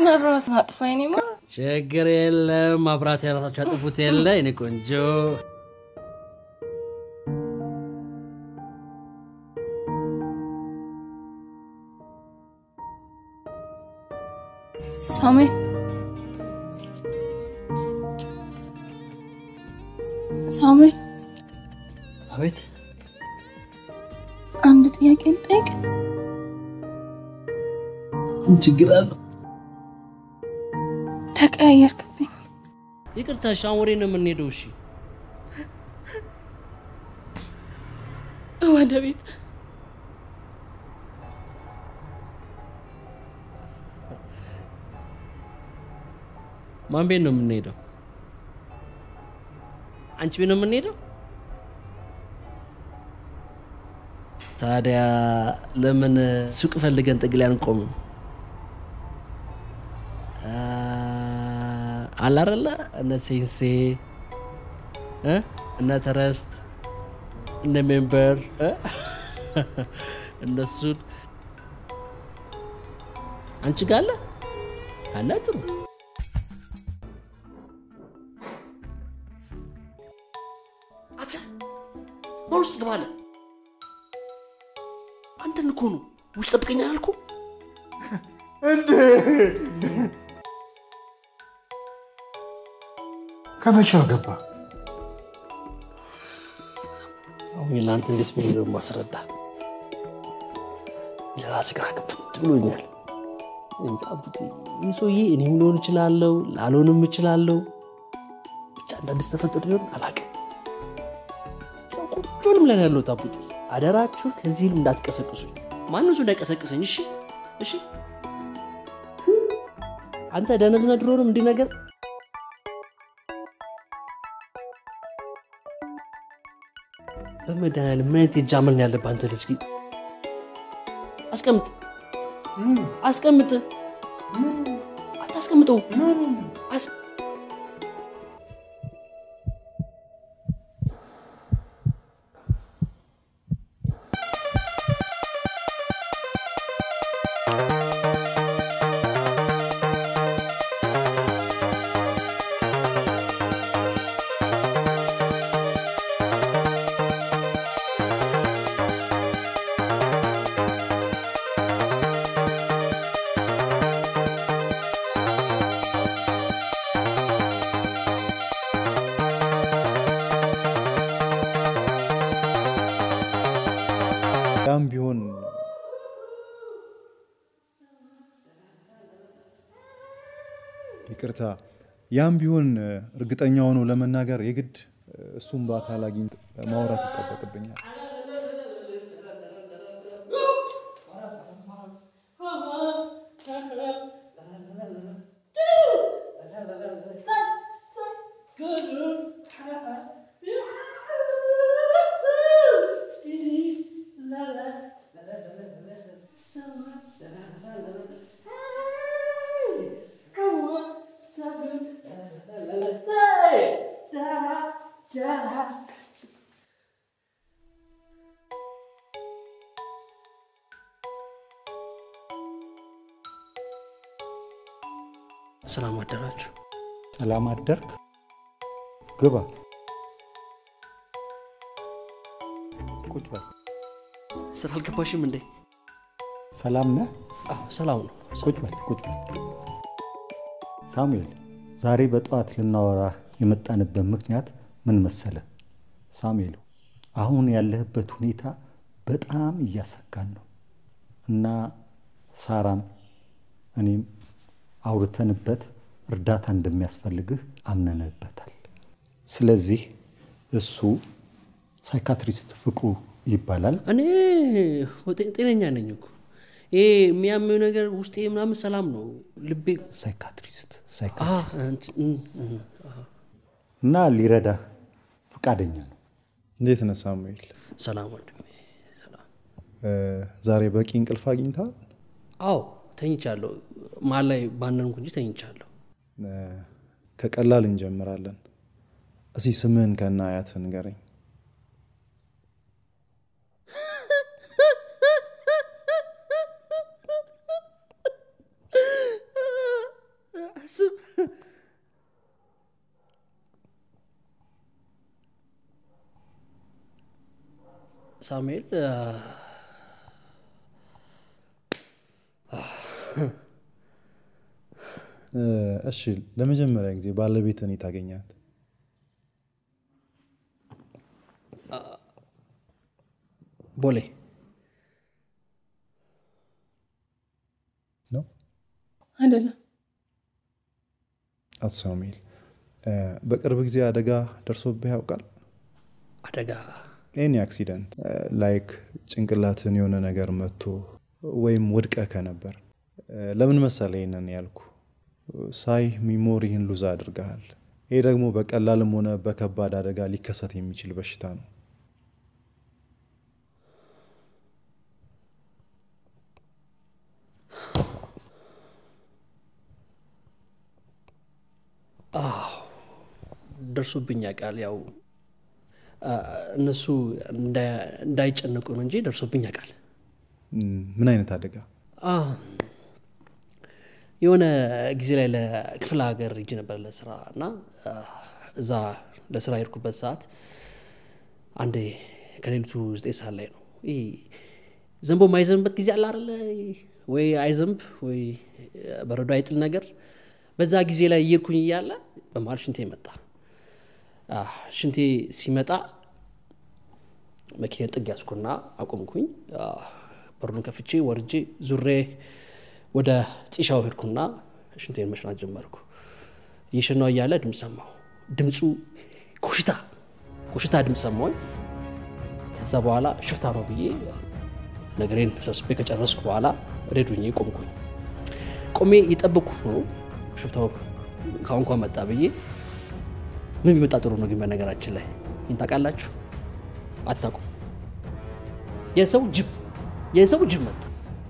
መብራት ማጥፋ ኔማ ችግር የለም ማብራት የራሳቸው ያጥፉት የለ እኔ ቆንጆ ሳሙኤል ሳሙኤል አቤት አንድ ጥያቄ ልጠይቅ ችግር አለው ተቀያየርክብኝ ይቅርታ እሺ አሁን ወዴት ነው የምንሄደው እሺ ወደ ቤት ማን ቤት ነው የምንሄደው አንቺ ቤት ነው የምንሄደው ታዲያ ለምን ሱቅ ፈልገን ጥግ ላይ አንቆምም አለ አይደለ እነ ሴንሴ እ? እነ ተረስት እነ ሜምበር እ? እነሱን አንቺ ጋር አለ አለ ጥሩ አንተ ማን ውስጥ ግባለ አንተን እኮ ነው ውጭ ጠብቀኛ አልኩ ከመቼው ገባ? አሁን ለአንተ እንዴት ብዬ ደግሞ ማስረዳ ለራስ ግራ ገብቶኝ ብሎኛል እንጃ ቡጤ ይህ ሰውዬ እኔም ሊሆን እችላለሁ ላልሆንም እችላለሁ ብቻ አንዳንድ ተፈጥሮ ሊሆን አላውቅም ቁጭንም ላይ ነው ያለሁት አቡጤ አደራችሁ ከዚህ ህልም እንዳትቀሰቅሱኝ ማንም ሰው እንዳይቀሰቅሰኝ እሺ እሺ አንተ ደነዝነ ድሮንም እንዲህ ነገር በመድኃኒዓለም ምን አይነት የእጅ አመል ነው ያለብህ አንተ ልጅ ግን አስቀምጥ አስቀምጥ አታስቀምጠው አስ- ያም ቢሆን ይቅርታ፣ ያም ቢሆን እርግጠኛ ሆኖ ለመናገር የግድ እሱም በአካል አግኝቶ ማውራት ይጠበቅብኛል። ሰላም አደራችሁ ሰላም አደርክ? ግባ፣ ቁጭ በል። ስራ አልገባሽም እንዴ ሰላም ነህ? አዎ ሰላም ነው ቁጭ በል ቁጭ በል። ሳሙኤል፣ ዛሬ በጠዋት ልናወራ የመጣንበት ምክንያት ምን መሰለ? ሳሙኤል፣ አሁን ያለህበት ሁኔታ በጣም እያሰጋን ነው እና ሳራም እኔም አውርተንበት እርዳታ እንደሚያስፈልግህ አምነንበታል። ስለዚህ እሱ ሳይካትሪስት ፍቅሩ ይባላል። እኔ ጤ- ጤነኛ ነኝ እኮ ይሄ የሚያመው ነገር ውስጤ ምናምን ሰላም ነው ልቤ ሳይካትሪስት አ፣ ሳይካትሪስት እንት- እም፣ እም፣ አ። እና ሊረዳህ ፈቃደኛ ነው። እንዴት ነህ ሳሙኤል? ሰላም ወንድሜ ሰላም እ፣ ዛሬ በቂ እንቅልፍ አግኝተሃል? አዎ ተኝቻለሁ መሀል ላይ ባነንኩ እንጂ ተኝቻለሁ እ፣ ከቀላል እንጀምራለን። እስኪ ስምህን ከነ አያትህ ንገረኝ። ሳሙኤል እ፣ እሺ ለመጀመሪያ ጊዜ ባለቤትን ታገኛት ቦሌ ነው? አይደለም አቶ ሳሙኤል እ፣ በቅርብ ጊዜ አደጋ ደርሶብህ ያውቃል? አደጋ ኤኒ አክሲደንት ላይክ ጭንቅላትን የሆነ ነገር መጥቶ ወይም ወድቀ ከነበር እ፣ ለምን መሰለ ይህንን ያልኩ ሳይ ሚሞሪህን ሉዝ አድርገሃል። ይህ ደግሞ በቀላልም ሆነ በከባድ አደጋ ሊከሰት የሚችል በሽታ ነው። ደርሶብኝ ያውቃል። ያው አ፣ እነሱ እንዳ- እንዳይጨነቁ ነው እንጂ ደርሶብኝ ያውቃል። እም፣ ምን አይነት አደጋ? አ፣ የሆነ ጊዜ ላይ ለክፍለ ሀገር ሂጅ ነበር ለስራ እና አ፣ እዛ ለስራ የሄድኩበት ሰዓት አንዴ ከሌሊቱ ዘጠኝ ሰዓት ላይ ነው ይህ ዘንቦ የማይዘንብበት ጊዜ አለ አይደለ? ወይ አይዘንብ ወይ በረዶ አይጥል ነገር። በዛ ጊዜ ላይ እየሄድኩኝ እያለ በመሀል ሽንቴ መጣ። አ፣ ሽንቴ ሲመጣ መኪና ጥግ ያዝኩና አቆምኩኝ። አ፣ በሩን ከፍቼ ወርጄ ዙሬ ወደ ጢሻው ሄድኩና ሽንቴን መሽናት ጀመርኩ። እየሸናው እያለ ድምፅ ሰማሁ። ድምፁ ኮሽታ ኮሽታ ድምፅ ሰማሁኝ። ከዛ በኋላ ሽፍታ ነው ብዬ ነገሬን ሰብስቤ ከጨረስኩ በኋላ ሬዶኜ ቆምኩኝ። ቆሜ እየጠበቅኩ ነው ሽፍታው ከአሁን እንኳን መጣ ብዬ ምን ቢመጣ ጥሩ ነው ግን በነገራችን ላይ ይህን ታውቃላችሁ አታውቁም የሰው ጅብ የሰው ጅብ መጣ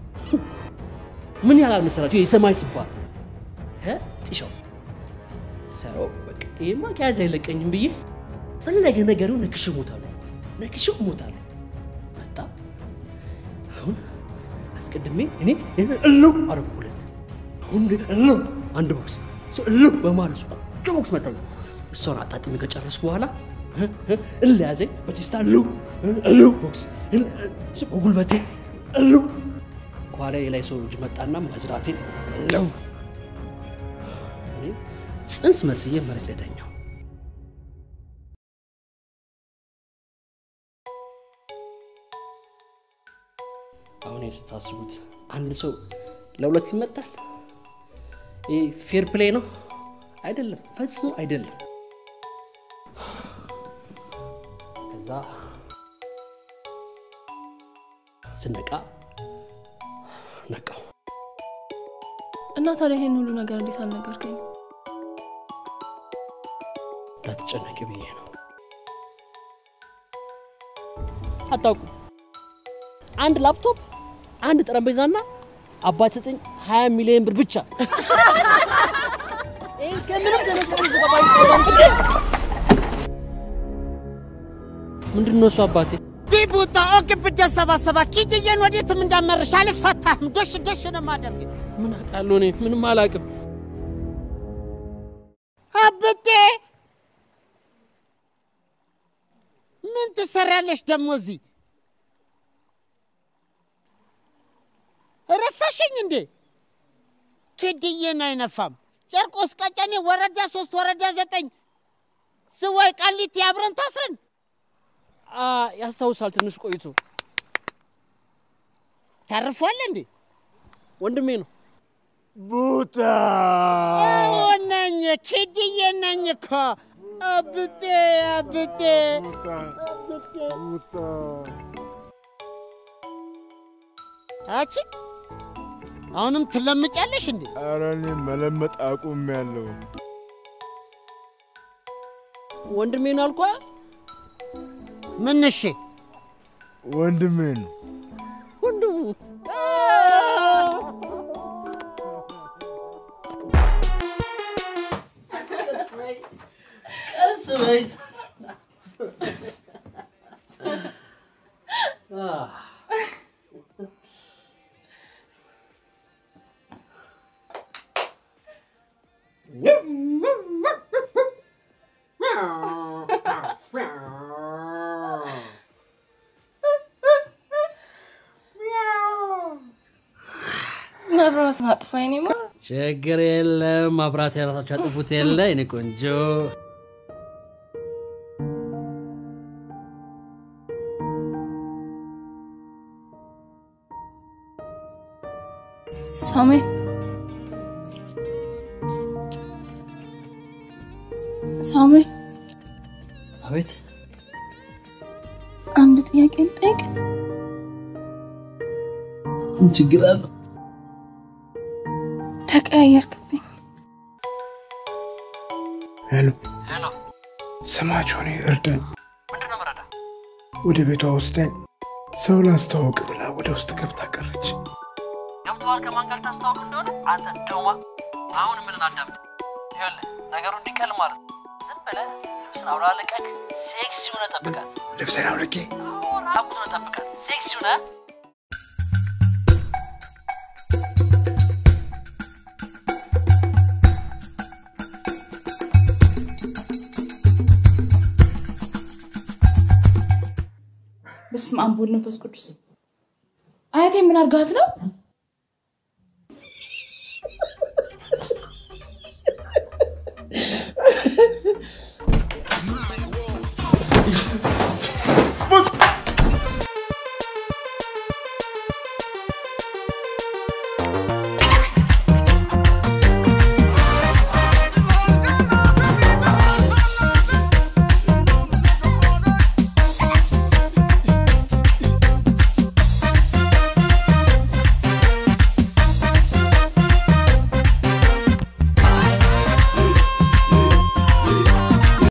ምን ያህል መሰላችሁ የሰማይ ስባል ጢሻው ሰው በቃ ይሄማ ከያዘ አይለቀኝም ብዬ ፈለገ ነገሩ ነክሽ እሞታለሁ ነክሽ እሞታለሁ መጣ አሁን አስቀድሜ እኔ እለው አረኩለት አሁን እለው አንድ ቦክስ እሱ እለው በማለት እሱ ቆንጆ ቦክስ መጣ እሷን አጣጥሜ ከጨረስኩ በኋላ እል ያዘኝ በቴስታ እለው እለው ቦክስ በጉልበቴ እለው ከኋላ ላይ ሰው እጅ መጣና ማዝራቴ እለው እኔ ጽንስ መስዬ መሬት ላይ ተኛው አሁን ይሄን ስታስቡት አንድ ሰው ለሁለት ይመጣል ይህ ፌር ፕሌይ ነው አይደለም ፈጽሞ አይደለም ከዛ ስነቃ ነቃው እና ታዲያ ይሄን ሁሉ ነገር እንዴት አልነገርከኝ? እንዳትጨነቂ ብዬ ነው አታውቁም አንድ ላፕቶፕ አንድ ጠረጴዛና አባት ሰጠኝ 20 ሚሊዮን ብር ብቻ ይህን ከምንም ተነስተን ዘገባኝ ምንድን ነው እሱ አባቴ ቢቡታ ኦክ ብደሰባሰባ ኪድዬን ወዴትም እንዳመርሽ አልፈታህም። ዶሽ ዶሽ ነው ማደርግ ምን አውቃለሁ እኔ ምንም አላውቅም አብጤ ምን ትሰሪያለሽ ደግሞ እዚህ? ረሳሽኝ እንዴ? ኪድዬን አይነፋም። ጨርቆስ ቀጨኔ ወረዳ ሶስት ወረዳ ዘጠኝ ዝዋይ ቃሊቲ አብረን ታስረን አ፣ ያስታውሳል ትንሽ ቆይቶ ተርፏል እንዴ? ወንድሜ ነው ቡታ ነኝ ኪድዬ ነኝ እኮ አብጤ አብጤ አቺ አሁንም ትለምጫለሽ እንዴ? ኧረ እኔ መለመጥ አቁሜያለሁ። ወንድሜ ነው አልኳ ምን እሺ ወንድሜ ነው። ወንድሙ ቀስ በይ መብራቱን አጥፋ የኔማ ችግር የለም ማብራት የራሳቸው ያጠፉት የለ የኔ ቆንጆ ሳሙኤል ሳሙኤል አቤት አንድ ጥያቄ ልጠይቅ ምን ችግር አለው ተቀያየርክብኝ ሄሎ ስማቸው እኔ እርዳኝ። ወደ ቤቷ ወስዳኝ ሰው ላስተዋውቅ ብላ ወደ ውስጥ ገብታ ቀረች። ገብተዋል ከማን ጋር ታስታውቅ እንደሆነ አንተ ደማ አሁን ምን አዳምጥ ይኸውልህ ነገሩ እንዲቀል ማለት ነው። ዝም ብለህ ልብስን አውላለቀቅ ሴክሲ ሆነ ጠብቃት ልብሴን አውልቄ ራቁት ሆነ ጠብቃት ሴክሲ ሆነ በስመ አብ ወወልድ ወመንፈስ ቅዱስ። አያቴ ምን አርጋት ነው?